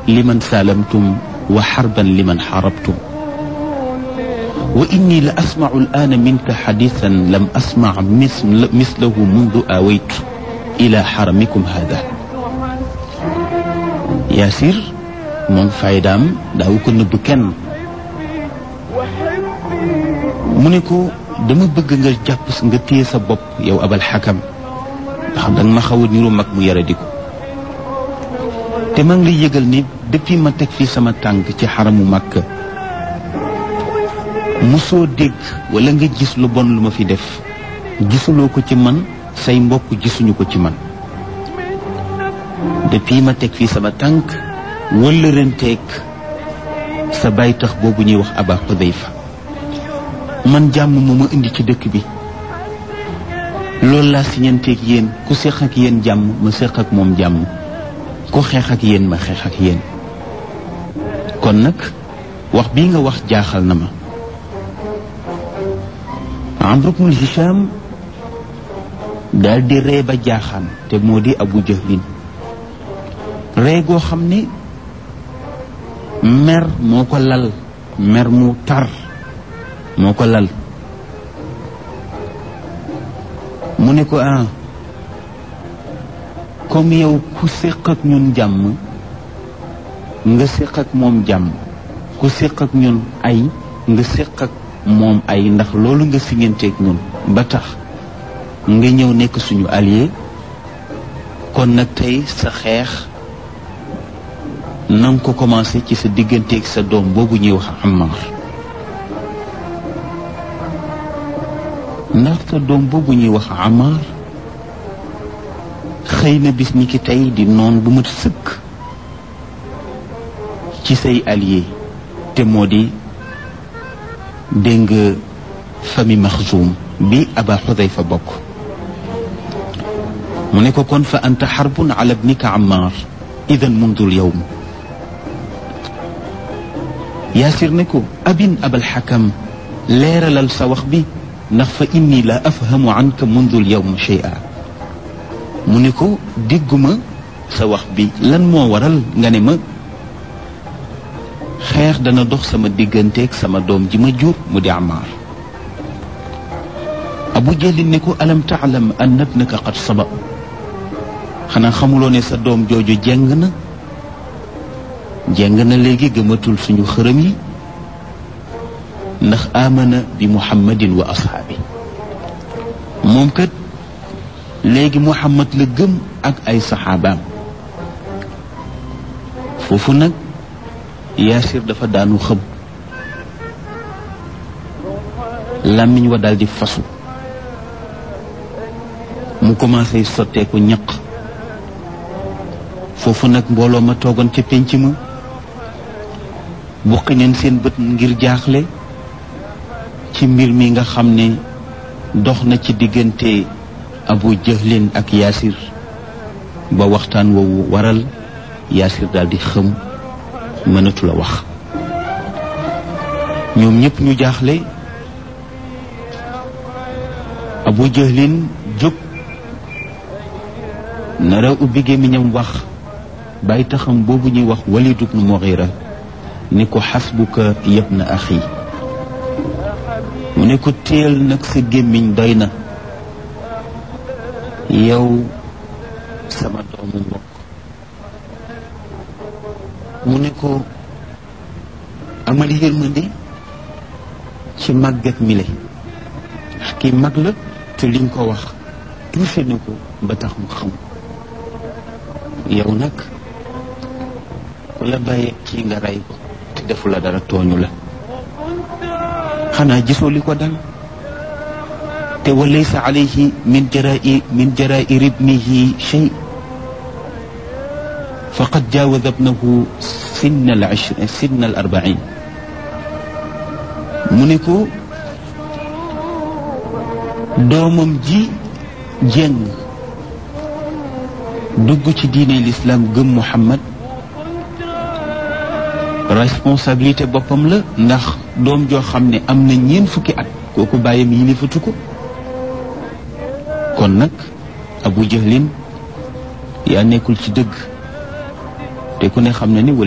liman saalamtum wa xarban liman xarabtum wa inni la asmacu al'aana minka xadiisan lam asmac mislahu mundu aawaytu ila xaramikum hada Yaasir moom faydaam daawu ko nëbb kenn mu ne ko dama bëgg nga jàpp nga téye sa bopp yow abal xakam ndax danga ma xaw a niru mag mu yara di ko te maa ngi lay yëgal ni depuis ma teg fii sama tànk ci xaramu Makka mosoo dégg wala nga gis lu bon lu ma fi def gisuloo ko ci man say mbokk gisuñu ko ci man depuis ma teg fii sama tànk wala renteeg sa baay tax boobu ñuy wax Aba Xudayfa man jàmm moo ma indi ci dëkk bi loolu laa siñanteeg yéen ku séq ak yéen jàmm ma séq ak moom jàmm ku xeex ak yéen ma xeex ak yéen kon nag wax bii nga wax jaaxal na ma Amr ibnul Hisham daal di ree ba jaaxaan te moo di Abu Jahlin ree goo xam ne mer moo ko lal mer mu tar moo ko lal mu ne ko ah comme yow ku séq ak ñun jàmm nga séq ak moom jàmm ku séq ak ñun ay nga séq ak moom ay ndax loolu nga siñanteeg ñun ba tax nga ñëw nekk suñu allié kon nag tey sa xeex na nga ko commencé ci sa digganteeg sa doom boobu ñuy wax Ammar ndax sa doom boobu ñuy wax Ammar xëy na bis ni ki tey di noon bu mat sëkk ci say allié te moo di dégg nga famille Maxzuum bi Aba Xudayfa bokk mu ne ko kon fa anta xarbun ala bnika Ammar idan mundul yowm Yaasir ne ko abin abal xakam leeralal sa wax bi ndax fa inni la afhamu anka mundul yowm shay'a mu ne ko dégguma sa wax bi lan moo waral nga ne ma xeex dana dox sama digganteeg sama doom ji ma jur mu di Ammaar Abu Jalil ne ko alam taalam anna ibnaka qad saba xanaa xamuloo ne sa doom jooju jeng na jeng na léegi gëmatul suñu xërëm yi ndax amana bi muhammadin wa ashaabi moom kat léegi muhammad la gëm ak ay saxaabaam foofu nag yaasir dafa daanu xëm làmmiñ wa daldi fasu mu commencé sotteeku ñaq foofu nag mbooloo ma toogoon ca pénc ma buqi neen seen bët ngir jaaxle ci mbir mi nga xam ne dox na ci diggante abu jahlin ak yaasir ba waxtaan woowu waral yaasir daldi xëm mënatu la wax ñoom ñëpp ñu jaaxle abu jahlin jóg nara ubbi gémmiñam wax bàyyi taxam boobu ñuy wax walid ibnu mughira ni ko xasbuka yabna axi mu ne ko téel nag sa gémmiñ doy na yow sama doomu mbokk mu ne ko amal yërmande ci màggat mi le ndax kii mag la te liñ ko wax touché na ko ba tax mu xam yow nag ku la bàyyee kii nga rey ko te defu la dara tooñu la xanaa gisoo li ko dal te wa laysa alayhi min jarai min jarair ibnihi shay faqad jaawaza ibnahu sinna al ishrin sinna al arbain mu ne ko doomam ji jéng dugg ci diine l'islam gëm Muhammad responsabilité boppam la ndax doom joo xam ne am na ñeent fukki at kooku bàyyam yilifatu ko kon nag Abu Jahlin yaa nekkul ci dëgg te ku ne xam na ni